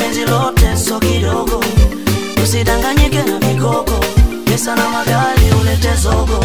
penzi lote so kidogo, usidanganyike na vigogo, pesa na magari ulete zogo.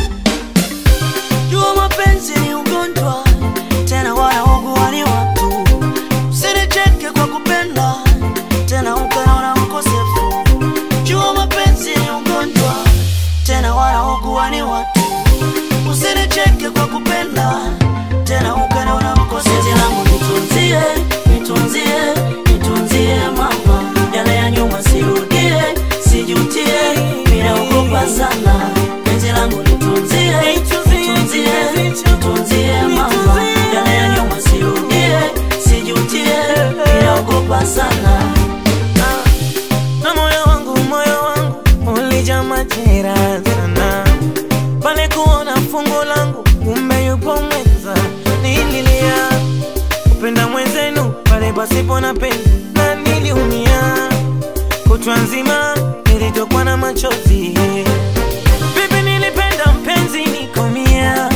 Jua mapenzi ni ugonjwa, tena wanaugua ni watu. Usinicheke kwa kupenda, tena ukaona mkosefu. Jua mapenzi ni ugonjwa, tena wanaugua ni watu. Usinicheke kwa kupenda, tena ukaona mkosefu. Penzi langu nitunzie, nitunzie, nitunzie mama, yale ya nyuma sirudie, sijutie, ninaogopa sana. Penzi langu nitunzie, nitunzie, nitunzie mama, yale ya nyuma sirudie, sijutie, ninaogopa sana. na moyo wangu moyo wangu ulijaa majeraha sana pale kuona fungu langu kumbe yupo mwenza nililia kupenda mwenzenu pale pasipo na penzi na niliumia kutwa nzima nilitokwa na machozi vipi nilipenda mpenzi nikomia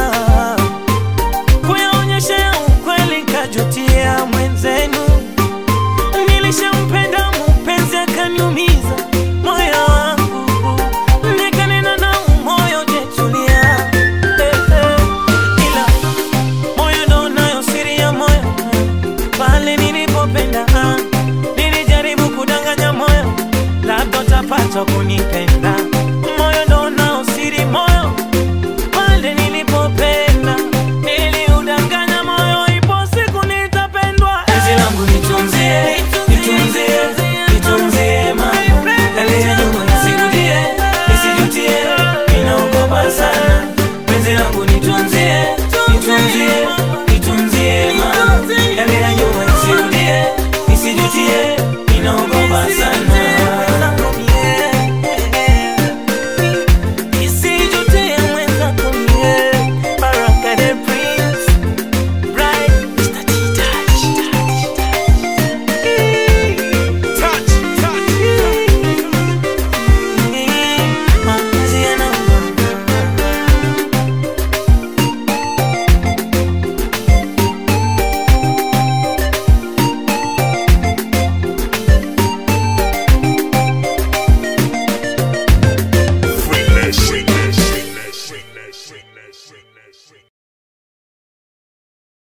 kuyaonyesha ukweli kajutia mwenzenu nilishampenda mpenzi akaniumiza moyo wangu nikanena na umoyo jetulia eh, eh. ila moyo ndo unayo siri ya moyo pale nilipopenda ah, nilijaribu kudanganya moyo labda utapata kunipenda